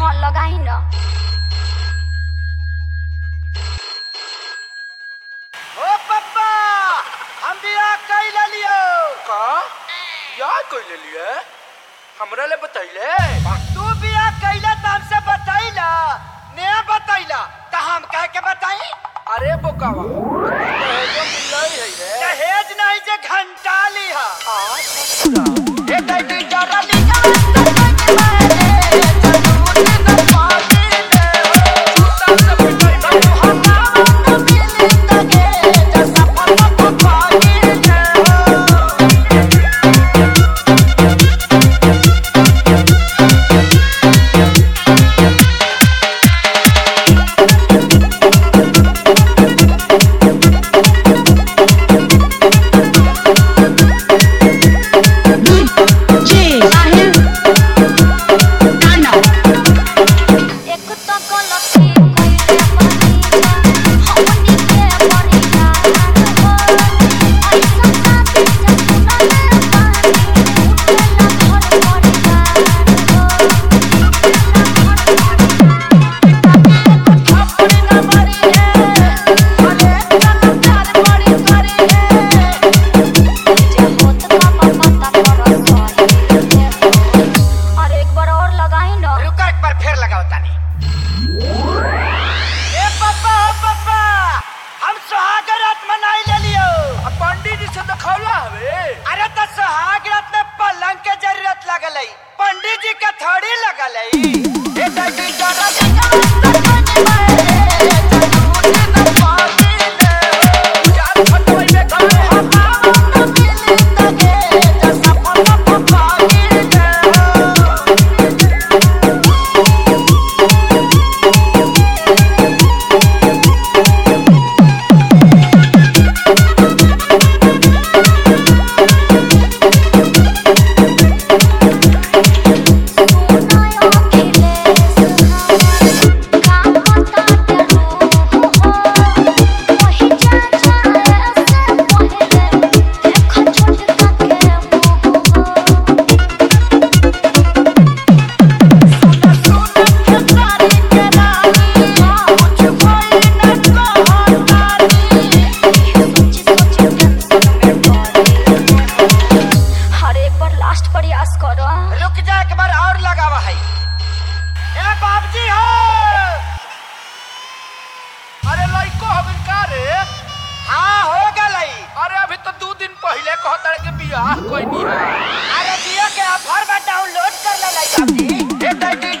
हाँ लगाई न ओ पप्पा हम बियाह कैले लियो का याद कोई ले लिए हमरा ले बतैले तू बियाह कैले त हमसे बतैला ने बतैला त हम कह के बताई अरे बोकावा दहेजो मिलई है रे दहेज नहीं जे घंटा लिहा आ ए दैनी जरा लिया एक तो गलती कइले बनी हमनी के परिहार हो ऐसा साथी जखना ले पानी उठेला घर परिवार अपनी न मरी है अरे चल प्यार बड़ी करी है जे होत का पता कर सही अरे एक बार और लगाई ना रुका एक बार फिर लगाओ तानी ए पप्पा ओ पप्पा हम सुहाग रात मनाई ले लियो आ पंडित जी से दिखौला हवे अरे तो सुहाग रात में पलंग के जरूरत लगल है पंडित जी के थोड़ी लगल है ए दैनी जरा याद खटवई में करे सुनायो अखिलेश हमर काम बताते रूह हो वही जा जाए से पहले देख छोटका के मुँह हो सोची सोची टेंशन में पड़ी हर एक बार लास्ट प्रयास करो रुक जा एक बार और लगावा है ए बाबजी हो अरे लइको हवे का रे हाँ हो गलई अरे अभी तो दो दिन पहले कहता के बियाह कोई नहीं है अरे जियो के ऑफर में डाउनलोड कर ले बाबजी ए दैनी